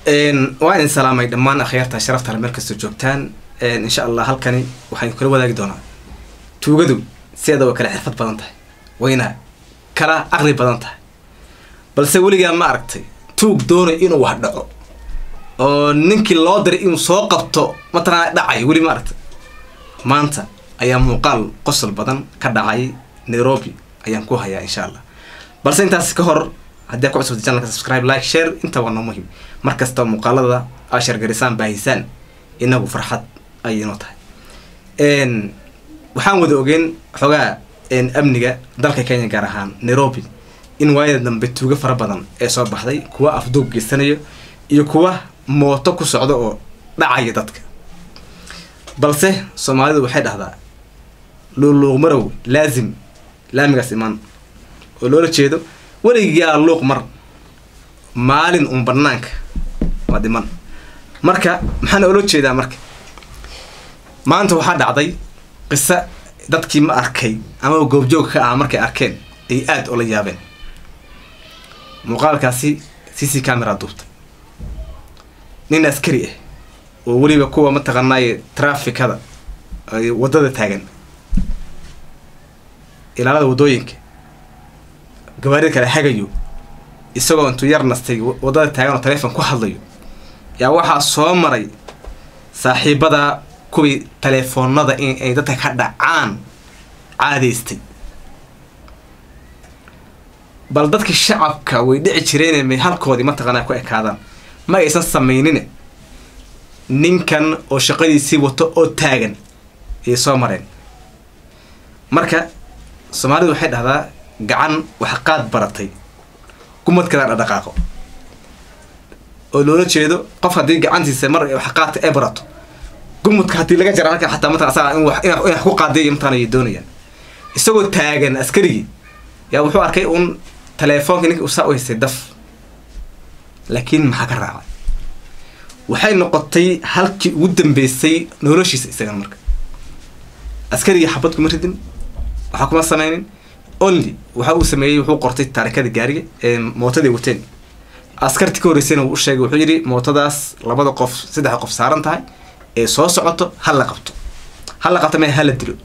waa idin salaamay dhammaan akhyaarta sharafta meel kastoo joogtaan insha allah halkani waxaan kula wadaagi doonaa tuugadu sideeda way kala xirfad badan tahay wayna kala aqli badan tahay balse weligaa ma aragtay tuug doonay inuu wax dhaco oo ninkii loo diray inuu soo qabto mataqaana dhacay weli ma aragtay maanta ayaa muuqaal qosol badan ka dhacay nairobi ayaan ku hayaa insha allah balse intaas ka hor haddii ku cusubta channelka subscribe like share inta waa noo muhiim mar kasta muuqaalada aa shargarisaan baahisaan inagu farxad ayay noo tahay waxaan wada ogeen xoogaa amniga dalka kenya gaar ahaan nairobi in waayada dambe tuugo fara badan ee soo baxday kuwa afduub geysanayo iyo kuwa mooto ku socda oo dhacaya dadka balse soomaalidu waxay dhahdaa luuluuq marow laazim laamigaas imaan oo loola jeedo weligaa luuq mar maalin un banaanka waa dhiman marka maxaana oola jeedaa marka maanta waxaa dhacday qiso dadkii ma arkay ama goobjoog ka ah markay arkeen ay aada ula yaabeen muuqaalkaasi c c camera duubtay nin askari ah oo weliba kuwa mataqaanaaye trafikada waddada taagan ilaalada waddooyinka gawaarida kale hagayo isagoo intuu yar nastay waddada taagan oo taleefon ku hadlayo yaa waxaa soo maray saaxiibada kuwii taleefoonada in ay dadka ka dhacaan caadaystay bal dadka shacabka way dhici jireen may halkoodii mataqaanaa ku ekaadaan ma aysan samaynin ninkan oo shaqadiisii wato oo taagan ayay soo mareen marka soomaalidu waxay dhahdaa gacan waxqaad baratay gumadkadaa dhaqaaqo oo loola jeedo qof haddii gacantiisa mar waxqaadka ay barato gumudka haddii laga jara halka xataa mataqan asaga in wax ku qaadiya mataqan ayay doonayaan isagoo taagan askarigii yaa wuxuu arkay un telefoonka ninka usaa u haystay daf laakiin maxaa ka raacay waxay noqotay halkii ugu dambeysay noloshiisa isagan marka askarigii xabad kuma ridin waxaa kuma sameynin only waxa uu sameeyey wuxuu qortay taarikada gaariga ee mootadii wateen askarti ka horreysayna wuu u sheegay wuxuu yidhi mootadaas labada qof saddex qof saaran tahay ee soo socoto ha la qabto ha la qabto mee ha la dilo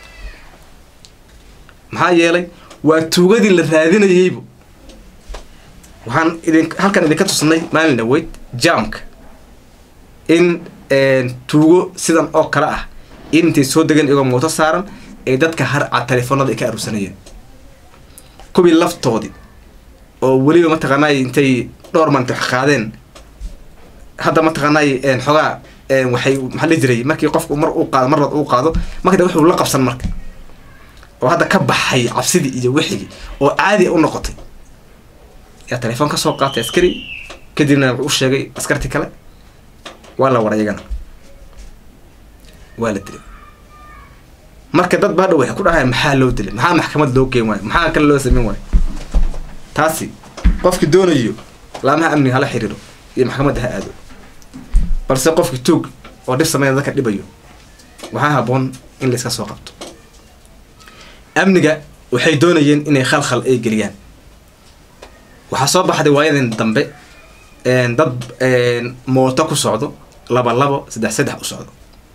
maxaa yeelay waa tuugadii la raadinayeybu waxaan idin halkan idinka tusnay maalin dhaweyd jamka in tuugo sidan oo kale ah in intay soo degan iyagoo mooto saaran ay dadka harca telefoonada ay ka aruursanayeen kuwii laftoodii oo weliba mataqaanaay intay dhowr manta wax qaadeen hadda mataqaanaay xogaa waxay maxaa la jiray markii qofku mar uu qaado marlaad uu qaado marka wuxuu la qabsan marka oo hadda ka baxay cabsidii iyo wixigii oo caadi u noqotay yaa telefoon ka soo qaatay askari kadibna wuxuu u sheegay askarti kale waa la wara iyagana waa la dilay marka dad baadha waxay ku dhahayan maxaa loo dilay maxaa maxkamad loo geen waayo maxaa kale loo sameyn waayo taasi qofki doonayo laamaha amniga hala xiriiro iyo maxkamadda ha aado balse qofki tuug oo dhib sameyn dadka dhibayo waxaa haboon in la iska soo qabto amniga waxay doonayeen inay khalkhal ay geliyaan waxaa soo baxday waayadan dambe dad mooto ku socdo laba labo saddex saddex u socdo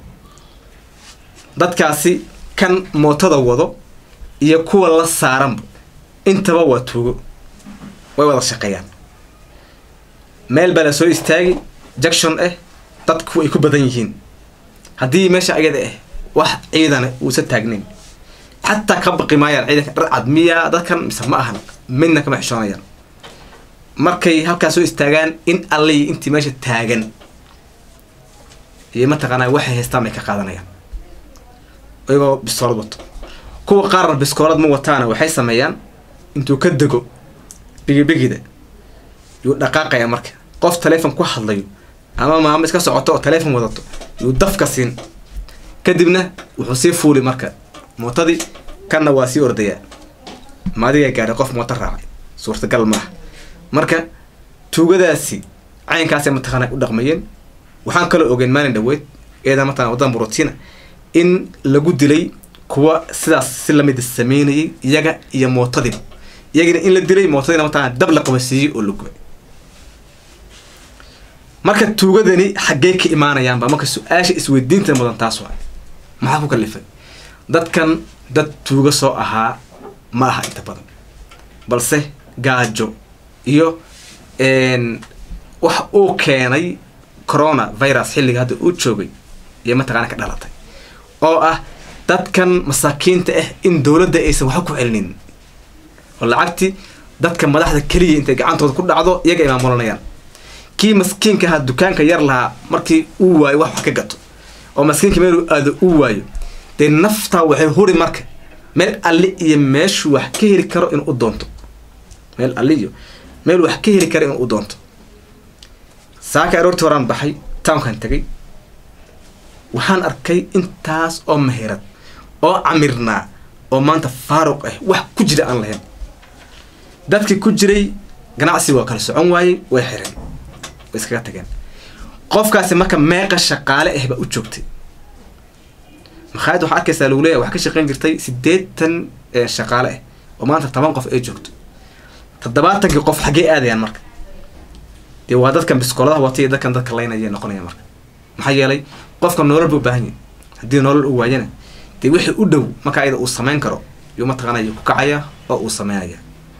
dadkaasi kan mootada wado iyo kuwa la saaranba intaba waa tuugo way wada shaqeeyaan meel baa la soo istaagi junction ah dadku ay ku badan yihiin haddii meesha ayada ah wax ciidana uusa taagnayn xataa ka baqi maayaan ciidanka dharcad miyaa dadkan mise ma ahan midna kama xishoonayaan markay halkaas soo istaagaan in allay intii meesha taagan iyo mataqaanaa waxay haystaan bay ka qaadanayaan iyagoo biskoolad wato kuwa qaarna biskoolad ma wataana waxay sameeyaan intuu ka dego bigibigida yuu dhaqaaqaya marka qof taleefon ku hadlayo ama maamo iska socoto oo taleefon wadato yuu dafka siin kadibna wuxuu sii fuuli marka mootadii kanna waa sii ordayaa maadigaa gaadhay qof mooto raacay suurtagal maaha marka tuugadaasi caynkaasay mataqaana u dhaqmayeen waxaan kaloo ogeen maalin dhaweyd eeda mataqana waddan burutina in lagu dilay kuwa sidaas si lamida sameynayay iyaga iyo mootadiiba iyagina in la dilay mootadiina mataqana dab la qabasiiyey oo la gubay marka tuugadani xaggee ka imaanayaanba marka su-aasha isweydiinta mudan taas waa maxaa ku kalifay dadkan dad tuuga soo ahaa ma aha inta badan balse gaajo iyo wax uu keenay corona virus xilliga hadda uu joogay iyo mataqaana ka dhalatay oo ah dadkan masaakiinta ah in dowladda aysan waxba ku celinin oo lacagti dadka madaxda keliya intay gacantooda ku dhacdo iyaga ay maamulanayaan kii maskiinka ahaa dukaanka yar lahaa markii uu waayo wax wax ka gato oo maskiinka meel aado uu waayo dee naftaa waxay huri marka meel alli iyo meeshuu wax ka heli karo inuu u doonto meel alli iyo meel wax ka heli karo inuu u doonto saaka aroortii horaan baxay townkan tegay waxaan arkay intaas oo mahirad oo camirnaa oo maanta faaruq ah wax ku jira aan lahayn dadkii ku jiray ganacsi waa kala socon waayey way xireen way iskaga tageen qofkaasi marka meeqa shaqaale ah baa u joogtay makhaayad waxaa arkaysaa lagu leeyahay wax ka shaqeyn jirtay siddeetan shaqaale ah oo maanta toban qof ay joogto toddobaatankii qof xaggee aadayaan marka dee waa dadkan biskooladaha wata iyo dadkan dadka laynaya noqonaya marka maxaa yeelay qofka nolol buu baahan yahay haddii nolol uu waayana dee wixii u dhow marka ayada uu samayn karo yuu mataqaanaya ku kacaya oo uu sameynaya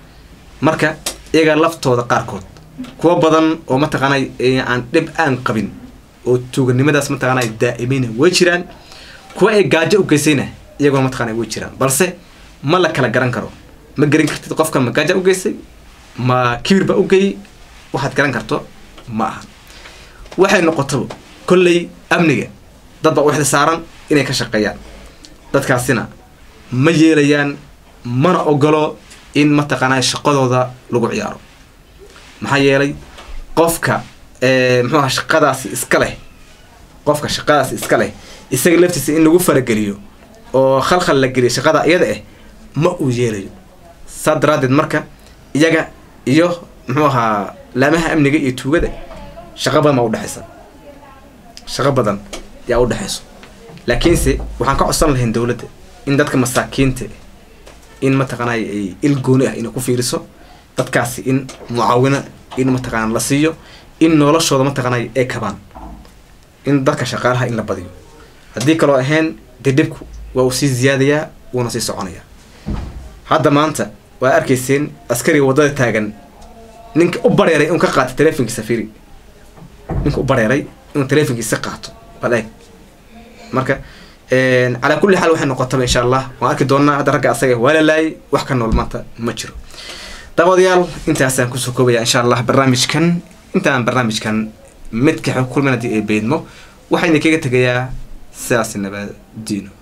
marka iyaga laftooda qaarkood kuwa badan oo mataqaanay aan dhib aan qabin oo tuuganimadaas mataqaanay daa'imayna way jiraan kuwa ay gaajo u geysayna iyaguna mataqaanay way jiraan balse ma la kala garan karo ma garan kartid qofkan ma gaaja u geysay ma kibir ba u geeyey waxaad garan karto ma aha waxay noqotaba kolley amniga dad baa u xil saaran inay ka shaqeeyaan dadkaasina ma yeelayaan mana ogolo in mataqaanaa shaqadooda lagu ciyaaro maxaa yeelay qofka muxuu aha shaqadaasi iska leh qofka shaqadaasi iska leh isaga laftiisa in lagu farageliyo oo khalkhal la geliyo shaqada iyada ah ma uu yeelayo saa daraaddeed marka iyaga iyo muxuu ahaa laamaha amniga iyo tuugada shaqo badan baa udhexaysa shaqo badan yaa udhexayso laakiinse waxaan ka codsan lahayn dowladda in dadka masaakiinta in mataqaanay ay il gooni ah inay ku fiiriso dadkaasi in mucaawino in mataqaana la siiyo in noloshooda mataqaanay ay kabaan in dadka shaqaalaha in la badiyo haddii kaloo ahayn dee dhibku waa uu sii ziyaadayaa wuuna sii soconayaa hadda maanta waa arkayseen askariga waddada taagan ninka u bareeray inuu ka qaato telefonkiisa firi ninka u bareeray inuu telefonkiisa qaato bal eeg marka calaa kulli xaal waxay noqotaba insha allah waan arki doonaa hadda ragga asaga waa la laayay wax ka nool maanta ma jiro daawadayaal intaasaan kusoo koobaya insha allah barnaamijkan intaan barnaamijkan midka kulmin haddii ay beedmo waxayna kaga tegayaa sidaas nabadiino